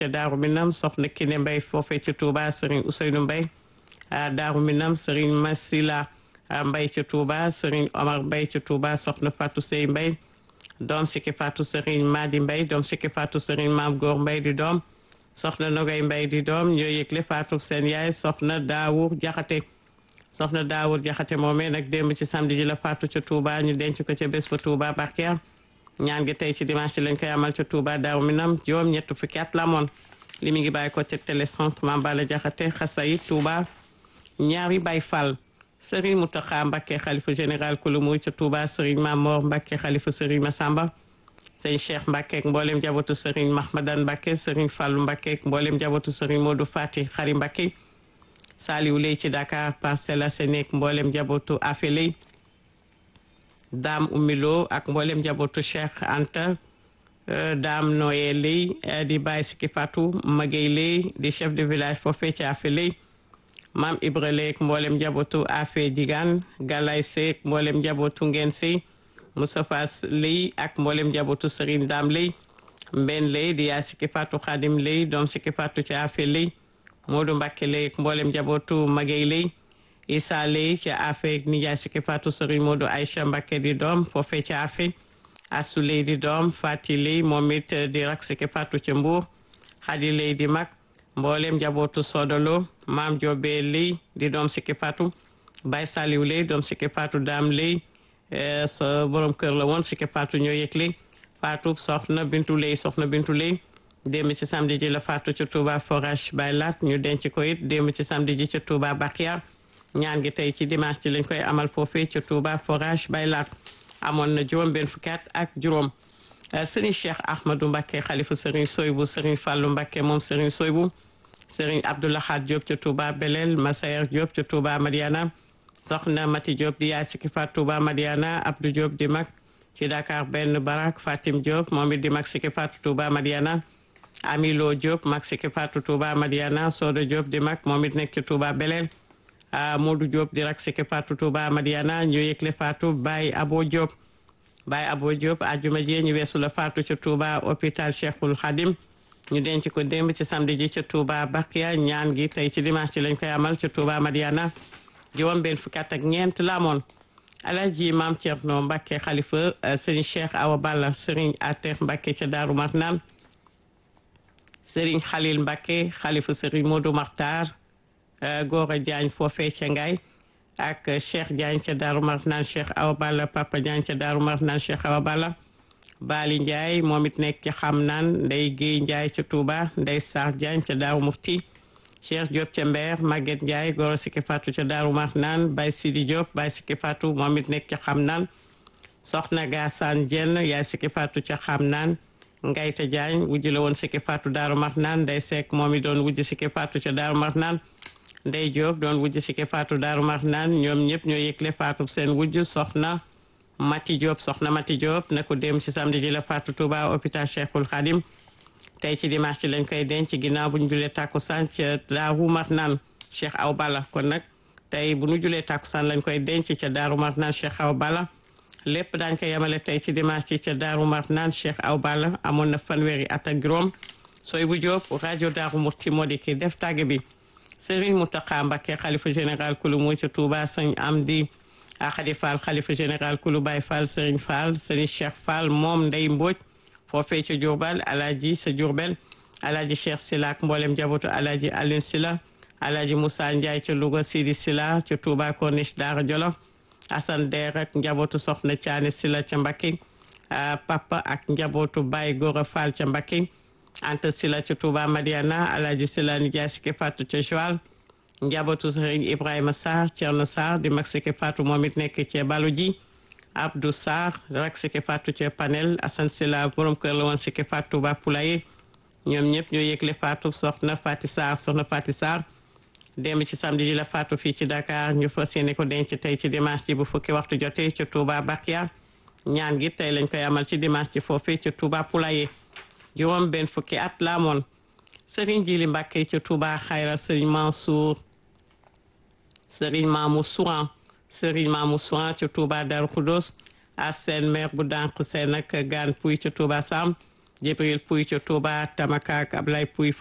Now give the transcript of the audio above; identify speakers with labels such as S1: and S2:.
S1: ca Daaru Minam soxna Kine Mbay foofee ca Touba Serigne Ousseynou Mbay Daaru Minam Serigne Masila Mbay ca Touba Serigne Omar Mbay ca Touba soxna Fatou Sey Mbay doom sikki Fatou Serigne Madi Mbay doom sikki Fatou Serigne Maam Góor Mbay di doom soxna Nogay Mbay di doom ñoo yëgle Fatou seen yaay soxna Daawur Jaxate soxna Daawur Jaxate moomee nag démb ci samedi ji la Fatou ca Touba ñu denc ko ca bés ba Touba Bakia ñaan gi tey ci dimanche lañ koy amal ca Touba Daaru Minam juróom ñett fukki at la moon li mi ngi bàyyi ko ca télécentre Mame Balla Jaxate Xasayit Touba ñaari Baay Fall Serigne Mountakha Mbacké xalifa général kulu muy ca Touba Serigne Mamor Mbacké xalifa Serigne Massamba sëñ Cheikh Mbacké ak mboolem njabootu Serigne Mahmadan Mbacké Serigne Fallou Mbacké ak mboolem njabootu Serigne Modou Fati Xari Mbacké Saliou Lay ci Dakar Parcelles Assainies ak mboolem njabootu Afeley Dame Umilo ak mboolem njabootu Cheikh Anta Dame Noye Lay di Baye Siki Fatou Magey Lay di chef de village foofee ci Afeley maam Ibra Lay ak mboolem njabootu Afe Digan Galay Sey ak mboolem njabootu Ngeen Sey Moustapha Lay ak mboolem njabootu Serigne Dame Lay Mben Lay di yaay Siki Fatou Khadim Lay doom Siki Fatou ci Afe Lay Modou Mbacké Lay ak mboolem njabootu Magey Lay Issa Lay ci Afe ak nijaay Siki Fatou Serigne Modou Aïcha Mbacké di doom foofee ci Afe Assou Lay di doom Fati Lay moom it di rak Siki Fatou ci Mbour Khady Lay di mag mboolem njabootu Sodolo maam Jobe Lay di doom Siki Fatou Baye Saliou Lay doom Siki Fatou Dame Lay sa borom kër la woon Siki Fatou ñoo yëgle Fatou soxna Bintu Lay soxna Bintu Lay démb ci samedi ji la Fatou ci Touba forage Baye Lat ñu denc ko it démb ci samedi ji ci Touba Bakia ñaan gi tey ci dimanche ci lañ koy amal foofee ci Touba forage Baye Lat amoon na juróom benn fukki at ak juróom Serigne Cheikh Ahmadou Mbacké xalifa Serigne Soybou Serigne Fallou Mbacké moom Serigne Soybou Serigne Abdoulahad Diop ca Touba Belel Masayer Diop ca Touba Madiana soxna Mati Diop di yaay Siki Fatou Touba Madiana Abdou Diop di mag ci Dakar benn barak Fatim Diop moom it di mag Siki Fatou Touba Madiana Amilo Diop mag Siki Fatou Touba Madiana Sodo Diop di mag moom it nekk ci Touba Belel Modou Diop di rak Siki Fatou Touba Madiana ñu yëgle Fatou Baye Abo Diop Baye Abo Diop àjjuma ji ñu weesu la Fatou ca Touba hôpital Cheikhul Khadim ñu denc ko démb ci samedi ji ca Touba Bakia ñaan gi tey ci dimanche ci lañ koy amal ca Touba Madiana juróom benn fukki at ak ñeent la amoon Alaaji Maam Thierno Mbacké xalifa Serigne Cheikh Awa Balla Serigne Ater Mbacké ca Daaru Marnaan Serigne Khalil Mbacké xalifa Serigne Modou Makhtar Gora Diagne foofee ca Ngaye ak Cheikh Diagne ca Daaru Marnaan Cheikh Awa Balla Papa Diagne ca Daaru Marnaan Cheikh Awa Balla Bali Ndiaye moom it nekk ci xam naan Ndey Guèye Ndiaye ca Touba Ndey Sarr Diagne ca Daaru Mufti Cheikh Diop ca Mbeer Maguette Ndiaye Goro Siki Fatou ca Daaru Marnaan Baye Sidi Diop Baye Siki Fatou moom it nekk ci xam naan Soxna Gassane Dieng yaay Siki Fatou ca xam naan Ngayta Diagne wujj la woon Siki Fatou Daaru Marnaan Ndey Seck moom it doon wujj Siki Fatou ca Daaru Marnaan Ndey Diop doon wujj Siki Fatou Daaru Marnaan ñoom ñëpp ñoo yëgle Fatou seen wujj soxna Mati Diop soxna Mati Diop na ko dem ci samedi ji la Fatou Touba hôpital Cheikhul Khadim tey ci dimanche ci lañ koy denc ginnaaw bu ñu julee takkusaan ca Daaru Marnaan Cheikh Aw Balla kon nag tey bu ñu julee takkusaan lañ koy denc ca Daaru Marnaan Cheikh Aw Balla lépp daañ ko yemale tey ci dimanche ci ca Daaru Marnaan Cheikh Aw Balla amoon na fanweeri at ak juróom sooy bu Diop rajo Daaru Murti moo di ki def tàgge bi Serigne Mountakha Mbacké xalifa général kulu mu ca Touba sëñ Amdi Axadi Fall xalifa général kulu Baye Fall Serigne Fall Serigne Cheikh Fall moom Ndey Mbodj foofee ca Diourbel Alaaji sa Diourbel Alaaji Cheikh Sila ak mboolem njabootu Alaaji Alioune Sila Alaaji Moussa Ndiaye ca Louga Sidi Sila ca Touba Corniche Daara Jolof Assane Der ak njabootu Soxna Thiané Sila ca Mbacké Papa ak njabootu Baye Gora Fall ca Mbacké Anta Sila ca Touba Madiana Alaaji Sila Ndiaye Siki Fatou ca Joal njabootu Serigne Ibrahima Sarr Thierno Sarr di mag Siki Fatou moom it nekk ca Balu ji Abdou Sarr rak Siki Fatou ca Panel Assane Sila borom kër la woon Siki Fatou ba Poulaye ñoom ñëpp ñoo yëgle Fatou soxna Fati Sarr soxna Fati Sarr démb ci samedi ji la Fatou fii ci Dakar ñu fas yéene ko denc tey ci dimanche ji bu fukki waxtu jotee ca Touba Bakia ñaan gi tey lañ koy amal ci dimanche ji foofee ca Touba Poulaye juróom benn fukki at la amoon Serigne Jili Mbacke ca Touba Xayra Serigne Mansour Serigne Mamou Souran Serigne Mamou Souran ca Touba Darou Khoudoss Assène maire bu dànq seen ak gaan puy ca Touba Sam Jibril Pouy ca Touba Tamaka ak Ablaye Pouy